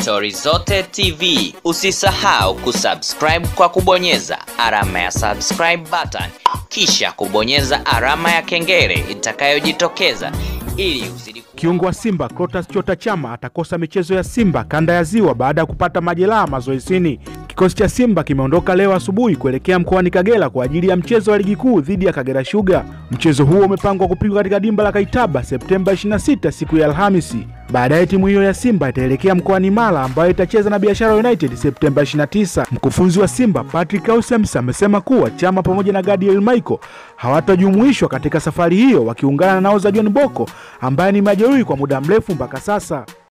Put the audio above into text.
Stori Zote TV. Usisahau kusubscribe kwa kubonyeza alama ya subscribe button, kisha kubonyeza alama ya kengele itakayojitokeza ili uzidi Kiungo wa Simba Clatous Chota Chama atakosa michezo ya Simba kanda ya Ziwa baada ya kupata majeraha mazoezini. Kikosi cha Simba kimeondoka leo asubuhi kuelekea mkoani Kagera kwa ajili ya mchezo wa ligi kuu dhidi ya Kagera Sugar. Mchezo huo umepangwa kupigwa katika dimba la Kaitaba Septemba 26 siku ya Alhamisi. Baadaye timu hiyo ya Simba itaelekea mkoani Mara ambayo itacheza na Biashara United Septemba 29. Mkufunzi wa Simba Patrick Ausems amesema kuwa Chama pamoja na Gadiel Michael hawatajumuishwa katika safari hiyo wakiungana na naoza John Boko ambaye ni majeruhi kwa muda mrefu mpaka sasa.